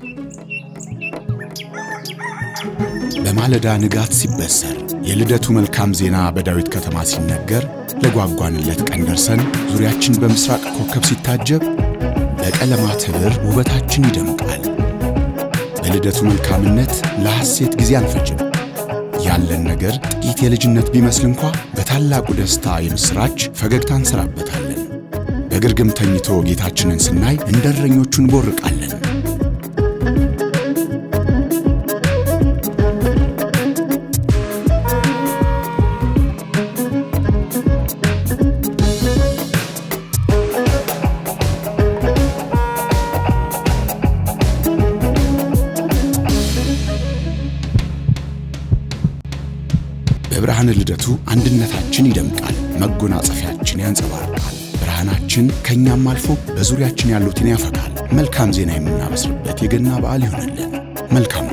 በማለዳ ንጋት ሲበሰር የልደቱ መልካም ዜና በዳዊት ከተማ ሲነገር ለጓጓንለት ቀን ደርሰን ዙሪያችን በምስራቅ ኮከብ ሲታጀብ በቀለማት ኅብር ውበታችን ይደምቃል። በልደቱ መልካምነት ለሐሴት ጊዜ አንፈጅም። ያለን ነገር ጥቂት የልጅነት ቢመስል እንኳ በታላቁ ደስታ የምሥራች ፈገግታ እንሰራበታለን። በግርግም ተኝቶ ጌታችንን ስናይ እንደ እረኞቹ እንቦርቃለን። በብርሃነ ልደቱ አንድነታችን ይደምቃል፣ መጎናጸፊያችን ያንጸባርቃል። ብርሃናችን ከእኛም አልፎ በዙሪያችን ያሉትን ያፈካል። መልካም ዜና የምናበስርበት የገና በዓል ይሆንልን። መልካም